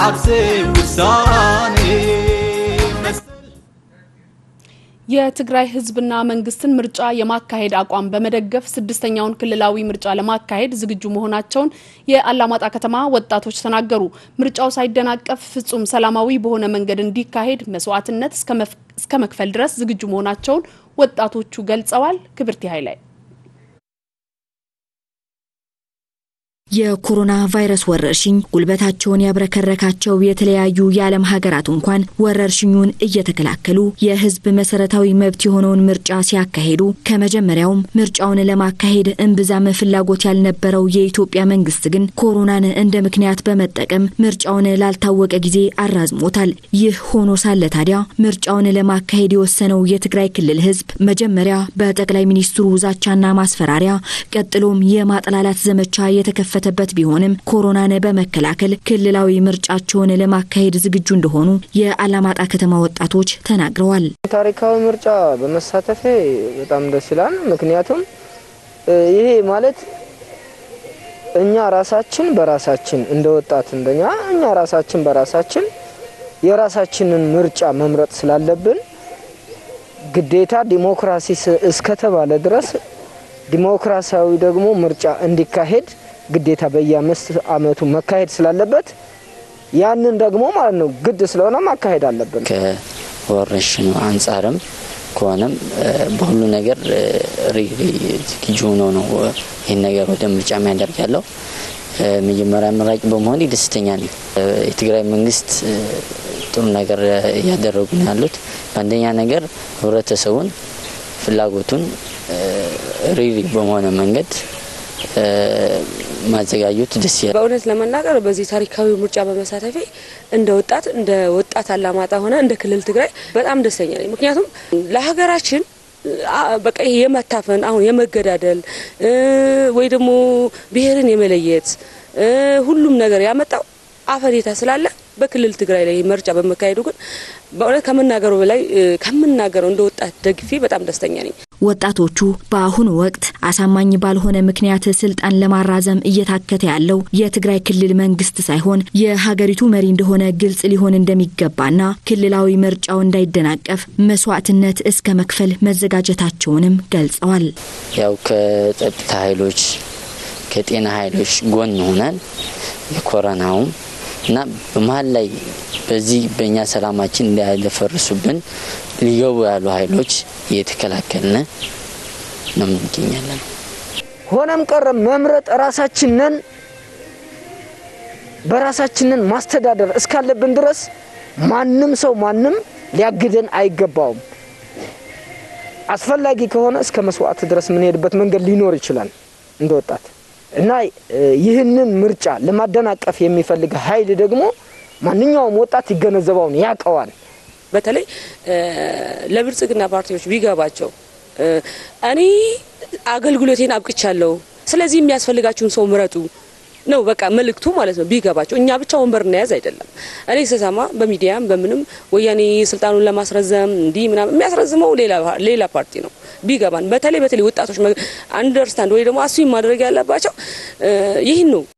ዓርሴ ውሳኔ የትግራይ ህዝብና መንግስትን ምርጫ የማካሄድ አቋም በመደገፍ ስድስተኛውን ክልላዊ ምርጫ ለማካሄድ ዝግጁ መሆናቸውን የአላማጣ ከተማ ወጣቶች ተናገሩ። ምርጫው ሳይደናቀፍ ፍጹም ሰላማዊ በሆነ መንገድ እንዲካሄድ መስዋዕትነት እስከ መክፈል ድረስ ዝግጁ መሆናቸውን ወጣቶቹ ገልጸዋል። ክብርት ኃይላይ የኮሮና ቫይረስ ወረርሽኝ ጉልበታቸውን ያብረከረካቸው የተለያዩ የዓለም ሀገራት እንኳን ወረርሽኙን እየተከላከሉ የህዝብ መሰረታዊ መብት የሆነውን ምርጫ ሲያካሂዱ ከመጀመሪያውም ምርጫውን ለማካሄድ እምብዛም ፍላጎት ያልነበረው የኢትዮጵያ መንግስት ግን ኮሮናን እንደ ምክንያት በመጠቀም ምርጫውን ላልታወቀ ጊዜ አራዝሞታል። ይህ ሆኖ ሳለ ታዲያ ምርጫውን ለማካሄድ የወሰነው የትግራይ ክልል ህዝብ መጀመሪያ በጠቅላይ ሚኒስትሩ ዛቻና ማስፈራሪያ ቀጥሎም የማጠላላት ዘመቻ የተከፈተ በት ቢሆንም ኮሮናን በመከላከል ክልላዊ ምርጫቸውን ለማካሄድ ዝግጁ እንደሆኑ የአላማጣ ከተማ ወጣቶች ተናግረዋል። ታሪካዊ ምርጫ በመሳተፌ በጣም ደስ ይላል። ምክንያቱም ይሄ ማለት እኛ ራሳችን በራሳችን እንደ ወጣት እንደኛ እኛ ራሳችን በራሳችን የራሳችንን ምርጫ መምረጥ ስላለብን ግዴታ ዲሞክራሲ እስከተባለ ድረስ ዲሞክራሲያዊ ደግሞ ምርጫ እንዲካሄድ ግዴታ በየአምስት አመቱ መካሄድ ስላለበት ያንን ደግሞ ማለት ነው ግድ ስለሆነ ማካሄድ አለብን። ከወረርሽኙ አንጻርም ከሆነም በሁሉ ነገር ዝግጁ ሆኖ ነው ይህን ነገር ወደ ምርጫ የሚያደርግ ያለው። መጀመሪያ መራጭ በመሆን ደስተኛ ነኝ። የትግራይ መንግስት ጥሩ ነገር እያደረጉ ነው ያሉት። በአንደኛ ነገር ህብረተሰቡን ፍላጎቱን ሪሪ በሆነ መንገድ ማዘጋጀት ደስ ይላል። በእውነት ለመናገር በዚህ ታሪካዊ ምርጫ በመሳተፌ እንደ ወጣት እንደ ወጣት አላማጣ ሆነ እንደ ክልል ትግራይ በጣም ደስተኛ ነኝ። ምክንያቱም ለሀገራችን በቃ ይሄ የመታፈን አሁን የመገዳደል ወይ ደግሞ ብሔርን የመለየት ሁሉም ነገር ያመጣው አፈኔታ ስላለ በክልል ትግራይ ላይ ምርጫ በመካሄዱ ግን በእውነት ከምናገረው በላይ ከምናገረው እንደ ወጣት ደግፌ በጣም ደስተኛ ነኝ። ወጣቶቹ በአሁኑ ወቅት አሳማኝ ባልሆነ ምክንያት ስልጣን ለማራዘም እየታከተ ያለው የትግራይ ክልል መንግስት ሳይሆን የሀገሪቱ መሪ እንደሆነ ግልጽ ሊሆን እንደሚገባና ክልላዊ ምርጫው እንዳይደናቀፍ መስዋዕትነት እስከ መክፈል መዘጋጀታቸውንም ገልጸዋል። ያው ከጸጥታ ኃይሎች ከጤና ኃይሎች ጎን ሆነን የኮረናውም እና በመሀል ላይ በዚህ በእኛ ሰላማችን እንዳያደፈርሱብን ሊገቡ ያሉ ኃይሎች እየተከላከልን ነው እንገኛለን። ሆነም ቀረ መምረጥ ራሳችንን በራሳችንን ማስተዳደር እስካለብን ድረስ ማንም ሰው ማንም ሊያግደን አይገባውም። አስፈላጊ ከሆነ እስከ መስዋዕት ድረስ የምንሄድበት መንገድ ሊኖር ይችላል እንደ ወጣት እና ይህንን ምርጫ ለማደናቀፍ የሚፈልግ ኃይል ደግሞ ማንኛውም ወጣት ይገነዘበውን ያውቀዋል። በተለይ ለብልጽግና ፓርቲዎች ቢገባቸው እኔ አገልግሎቴን አብቅቻለሁ፣ ስለዚህ የሚያስፈልጋችሁን ሰው ምረጡ ነው በቃ መልእክቱ ማለት ነው። ቢገባቸው እኛ ብቻ ወንበር እናያዝ አይደለም። እኔ ስሰማ በሚዲያም በምንም ወያኔ ስልጣኑን ለማስረዘም እንዲህ ምናምን የሚያስረዝመው ሌላ ፓርቲ ነው። ቢገባን በተለይ በተለይ ወጣቶች አንደርስታንድ ወይ ደግሞ አስዊም ማድረግ ያለባቸው ይህን ነው።